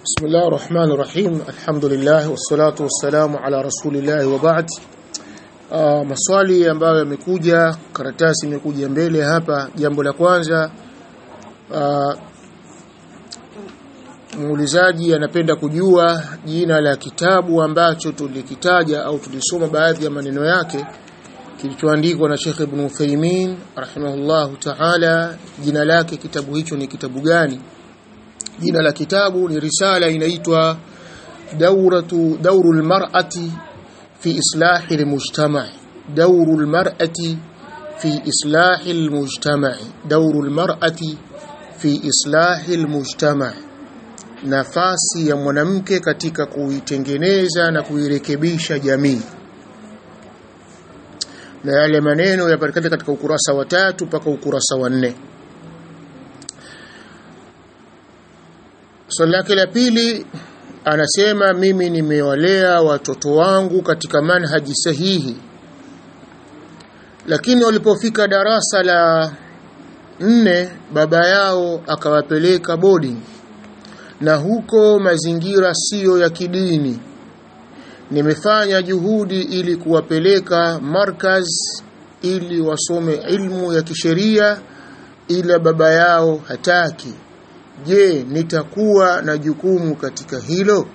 بسم الله الرحمن الرحيم الحمد لله والصلاة والسلام على رسول الله وبعد uh, maswali ambayo yamekuja karatasi imekuja mbele hapa jambo la kwanza uh, muulizaji anapenda kujua jina la kitabu ambacho tulikitaja au tulisoma baadhi ya maneno yake kilichoandikwa na Sheikh Ibn Uthaymeen rahimahullahu ta'ala jina lake kitabu hicho ni kitabu gani jina la kitabu ni risala inaitwa dauratu daurul mar'ati fi islahi almujtama' daurul mar'ati fi islahi almujtama' daurul mar'ati fi islahi almujtama' nafasi ya mwanamke katika kuitengeneza na kuirekebisha jamii na yale maneno yapatikana katika ukurasa wa tatu mpaka ukurasa wa nne swali lake la pili anasema mimi nimewalea watoto wangu katika manhaji sahihi lakini walipofika darasa la nne baba yao akawapeleka boarding na huko mazingira siyo ya kidini nimefanya juhudi ili kuwapeleka markaz ili wasome ilmu ya kisheria ila baba yao hataki je nitakuwa na jukumu katika hilo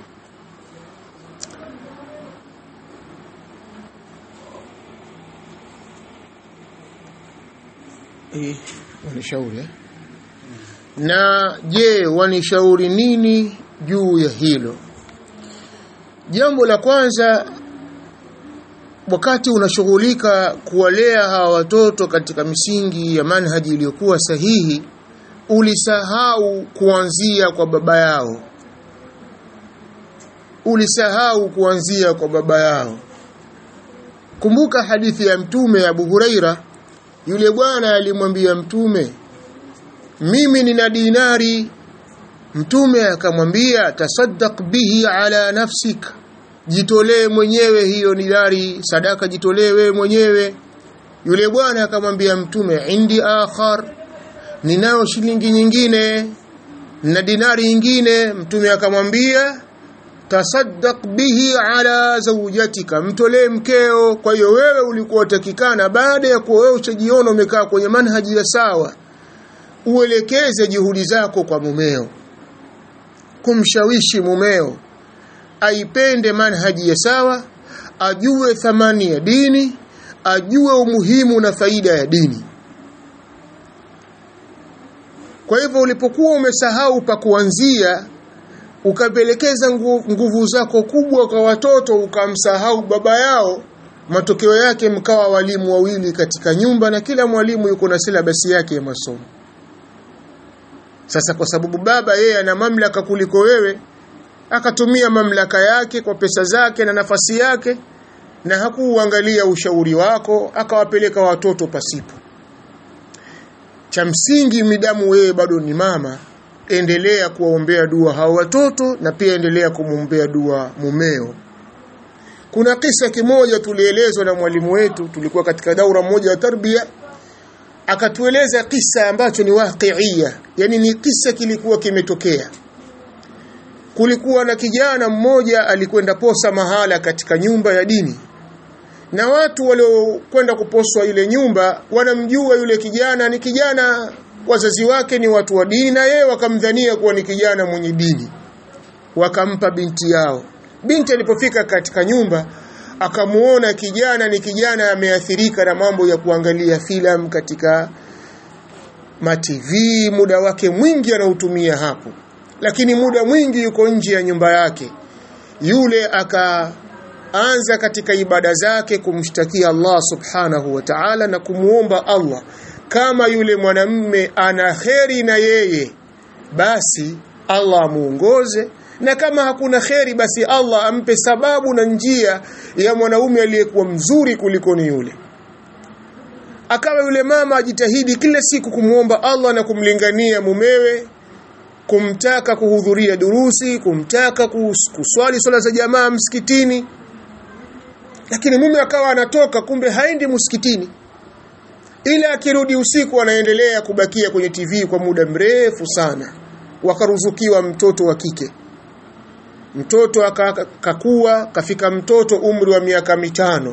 eh wanishauri eh? na je wanishauri nini juu ya hilo jambo la kwanza wakati unashughulika kuwalea hawa watoto katika misingi ya manhaji iliyokuwa sahihi ulisahau kuanzia kwa baba yao ulisahau kuanzia kwa baba yao kumbuka hadithi ya mtume Abu Huraira yule bwana alimwambia mtume mimi nina dinari mtume akamwambia tasaddaq bihi ala nafsik jitolee mwenyewe hiyo dinari sadaka jitolee wewe mwenyewe yule bwana akamwambia mtume indi akhar ninayo shilingi nyingine na dinari nyingine mtume akamwambia tasaddaq bihi ala zawjatika mtolee mkeo kwa hiyo wewe ulikuwa utakikana baada ya kuwa wewe uchajiona umekaa kwenye manhaji ya sawa uelekeze juhudi zako kwa mumeo kumshawishi mumeo aipende manhaji ya sawa ajue thamani ya dini ajue umuhimu na faida ya dini kwa hivyo ulipokuwa umesahau pa kuanzia ukapelekeza nguvu zako kubwa kwa watoto ukamsahau baba yao matokeo yake mkawa walimu wawili katika nyumba na kila mwalimu yuko na silabasi yake ya masomo sasa kwa sababu baba yeye ana mamlaka kuliko wewe akatumia mamlaka yake kwa pesa zake na nafasi yake na hakuuangalia ushauri wako akawapeleka watoto pasipo cha msingi midamu wewe bado ni mama endelea kuwaombea dua hao watoto na pia endelea kumwombea dua mumeo kuna kisa kimoja tulielezwa na mwalimu wetu tulikuwa katika daura moja ya tarbia akatueleza kisa ambacho ni waqiia yani ni kisa kilikuwa kimetokea kulikuwa na kijana mmoja alikwenda posa mahala katika nyumba ya dini na watu waliokwenda kuposwa ile nyumba wanamjua yule kijana ni kijana wazazi wake ni watu wa dini na yeye wakamdhania kuwa ni kijana mwenye dini wakampa binti yao binti alipofika katika nyumba akamuona kijana ni kijana ameathirika na mambo ya kuangalia filamu katika matv muda wake mwingi anautumia hapo lakini muda mwingi yuko nje ya nyumba yake yule akaanza katika ibada zake kumshtakia Allah subhanahu wa ta'ala na kumuomba Allah kama yule mwanamme ana kheri na yeye basi Allah amuongoze na kama hakuna kheri basi Allah ampe sababu na njia ya mwanaume aliyekuwa mzuri kuliko ni yule akawa yule mama ajitahidi kila siku kumuomba Allah na kumlingania mumewe kumtaka kuhudhuria durusi kumtaka kuswali swala za jamaa msikitini lakini mume akawa anatoka kumbe haendi msikitini ila akirudi usiku anaendelea kubakia kwenye TV kwa muda mrefu sana wakaruzukiwa mtoto wa kike mtoto akakua kafika mtoto umri wa miaka mitano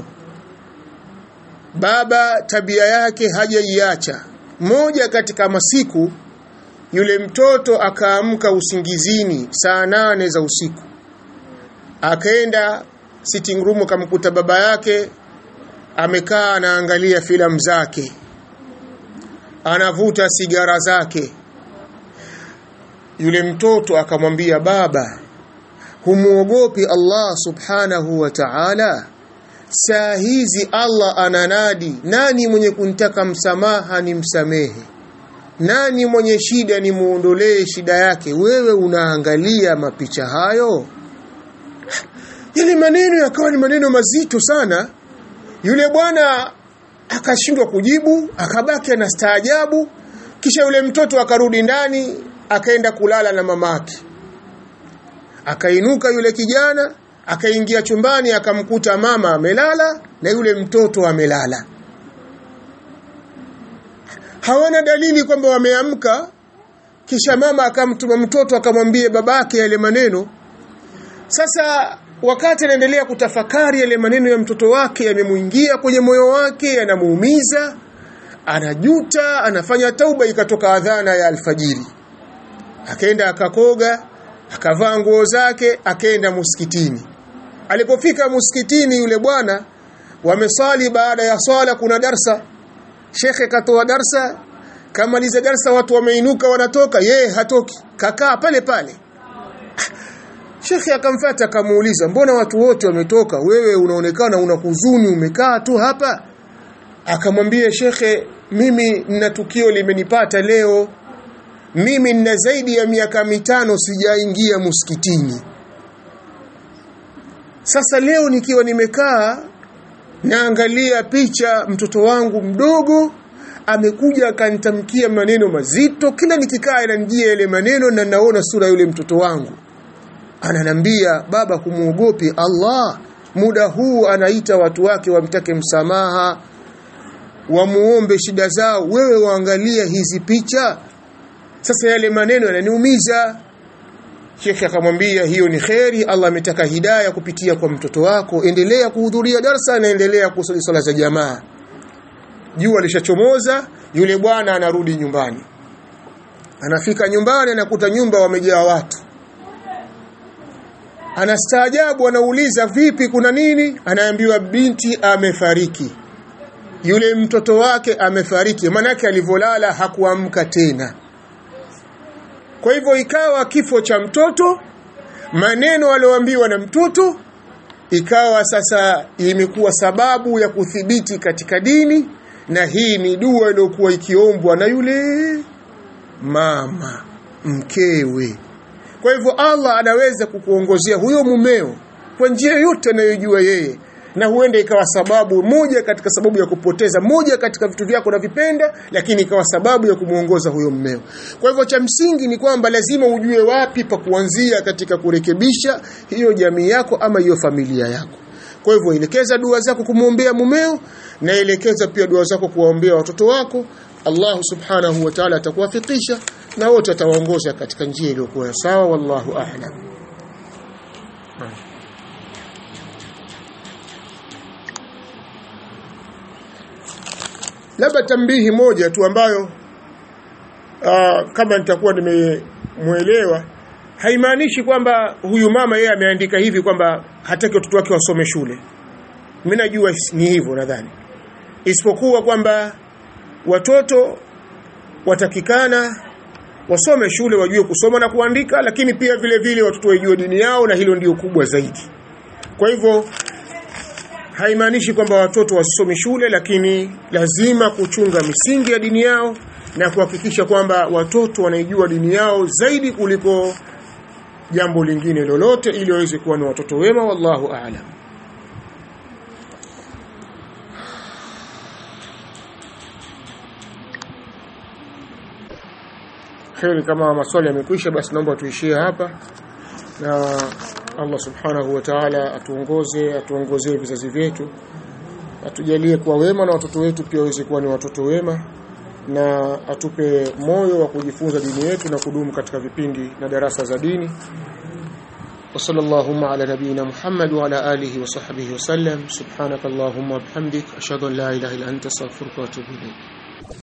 baba tabia yake hajaiacha moja katika masiku yule mtoto akaamka usingizini saa nane za usiku akaenda sitting room akamkuta baba yake amekaa anaangalia filamu zake anavuta sigara zake yule mtoto akamwambia baba humuogopi Allah subhanahu wa ta'ala saa hizi Allah ananadi nani mwenye kuntaka msamaha ni msamehe nani mwenye shida ni muondolee shida yake wewe unaangalia mapicha hayo yale maneno yakawa ni maneno mazito sana yule bwana akashindwa kujibu akabaki anastaajabu kisha yule mtoto akarudi ndani akaenda kulala na mamake akainuka yule kijana akaingia chumbani akamkuta mama amelala na yule mtoto amelala hawana dalili kwamba wameamka kisha mama akamtuma mtoto akamwambia babake yale maneno sasa wakati anaendelea kutafakari yale maneno ya mtoto wake yamemuingia kwenye moyo wake yanamuumiza anajuta anafanya tauba ikatoka adhana ya alfajiri akaenda akakoga akavaa nguo zake akaenda muskitini alipofika muskitini yule bwana wamesali baada ya swala kuna darsa shekhe katoa darsa kamaliza darsa watu wameinuka wanatoka yeye hatoki kakaa pale pale Shekhe akamfuata akamuuliza mbona watu wote wametoka wewe unaonekana una huzuni umekaa tu hapa akamwambia shekhe mimi nina tukio limenipata leo mimi nina zaidi ya miaka mitano sijaingia muskitini sasa leo nikiwa nimekaa naangalia picha mtoto wangu mdogo amekuja akanitamkia maneno mazito kila nikikaa inanijia yale maneno na naona sura yule mtoto wangu ananambia baba kumuogopi Allah muda huu anaita watu wake wamtake msamaha wamuombe shida zao wewe waangalia hizi picha sasa yale maneno yananiumiza Sheikh akamwambia hiyo ni kheri Allah ametaka hidaya kupitia kwa mtoto wako endelea kuhudhuria darsa na endelea kusali sala za jamaa jua lishachomoza yule bwana anarudi nyumbani anafika nyumbani anakuta nyumba wamejaa watu anastaajabu anauliza vipi kuna nini anaambiwa binti amefariki yule mtoto wake amefariki manake alivolala hakuamka tena kwa hivyo ikawa kifo cha mtoto maneno alioambiwa na mtoto ikawa sasa imekuwa sababu ya kuthibiti katika dini na hii ni dua iliyokuwa ikiombwa na yule mama mkewe kwa hivyo Allah anaweza kukuongozea huyo mumeo kwa njia yote anayojua yeye na huenda ikawa sababu moja katika sababu ya kupoteza moja katika vitu vyako unavipenda lakini ikawa sababu ya kumuongoza huyo mmeo kwa hivyo cha msingi ni kwamba lazima ujue wapi pa kuanzia katika kurekebisha hiyo jamii yako ama hiyo familia yako kwa hivyo elekeza dua zako kumwombea mumeo na elekeza pia dua zako kuwaombea watoto wako Allah subhanahu wa ta'ala atakuwafikisha na wote atawaongoza katika njia iliyokuwa sawa wallahu a'lam labda tambihi moja tu ambayo uh, kama nitakuwa nimemwelewa haimaanishi kwamba huyu mama yeye ameandika hivi kwamba hataki watoto wake wasome shule mimi najua ni hivyo nadhani isipokuwa kwamba watoto watakikana wasome shule wajue kusoma na kuandika lakini pia vile vile watoto wajue dini yao na hilo ndio kubwa zaidi kwa hivyo haimaanishi kwamba watoto wasome shule lakini lazima kuchunga misingi ya dini yao na kuhakikisha kwamba watoto wanaijua dini yao zaidi kuliko jambo lingine lolote ili waweze kuwa ni watoto wema wallahu a'lam kheri kama maswali yamekwisha basi naomba tuishie hapa na Allah subhanahu wa ta'ala atuongoze atuongozee vizazi vyetu atujalie kuwa wema na watoto wetu pia waweze kuwa ni watoto wema na atupe moyo wa kujifunza dini yetu na kudumu katika vipindi na darasa za dini وصلى اللهم على نبينا محمد وعلى آله وصحبه وسلم سبحانك اللهم وبحمدك أشهد أن لا إله إلا أنت استغفرك وأتوب إليك